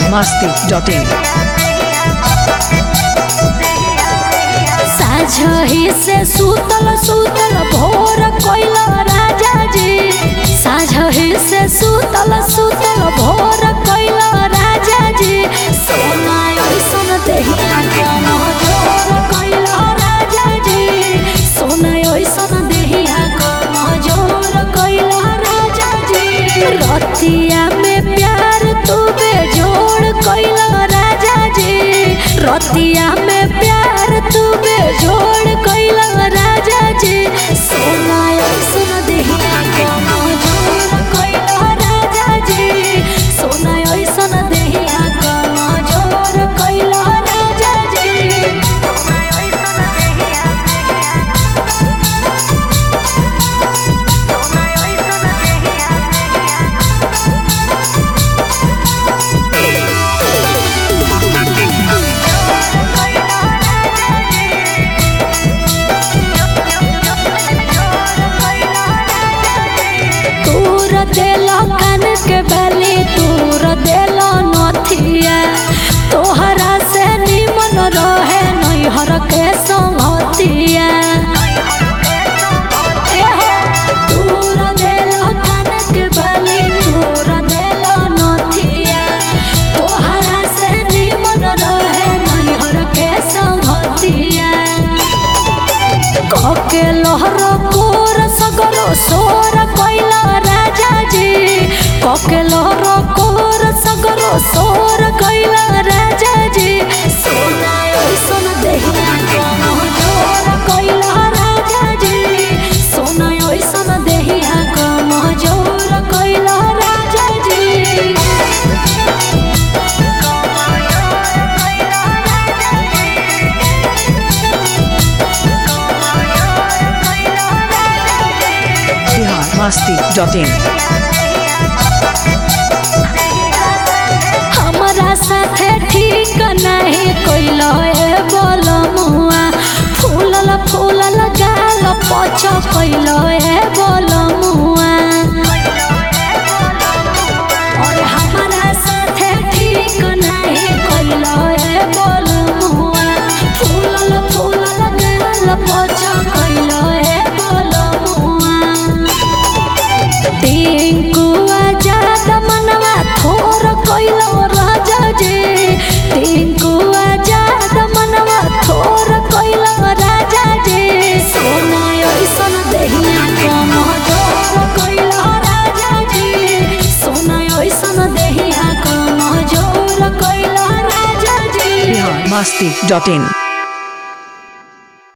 masti.in. साझही से सुतल सुतल भोर कोइल राजा जी साझही से सुतल सुतल भोर कोइल राजा जी सोना ऐसन देहिया कम जोर कोइल राजा जी सोना ऐसन देहिया कम जोर कोइल राजा जी रतिया में प्यार तू बेजोड़ कोइल राजा जी रतिया में प्यार तू बेजोड़ कोइल राजा जी सोना ऐसन देहिया कम जोर कोइल राजा जी सोना ऐसन देहिया कम जोर कोइल राजा जी तूर देलो कान के बली तूर देलो नथिया तोहरा से निमन रहे नैहर के संगतिया एहो, तूर देलो कान के बली तूर देलो नथिया तोहरा से निमन रहे नैहर के संगतिया कके लहर कोर सगरो सोर कैला राजा जी कके लहर कोर सगरो सोर कैला राजा जी सोना ऐसन देहिया कम जोर कैला राजा जी सोना ऐसन देहिया कम जोर कैला राजा जी Bihar masti.in. हमरा साथे ठीक नहीं कोइलो ए बोलमुआ फूलल फूलल गाल पछ कोइलो ए बोलमुआ और हमरा साथे ठीक नहीं कोइलो ए बोलमुआ फूलल फूलल गाल पछ कोइलो ए बोलमुआ टिंकुआ जात मनवा थोर कोइलो राजा जी टिंकुआ जात मनवा थोर कोइलो राजा जी सोना ऐसन देहिया कम जोर कोइलो राजा जी सोना ऐसन देहिया कम जोर कोइलो राजा जी Bihar masti.in.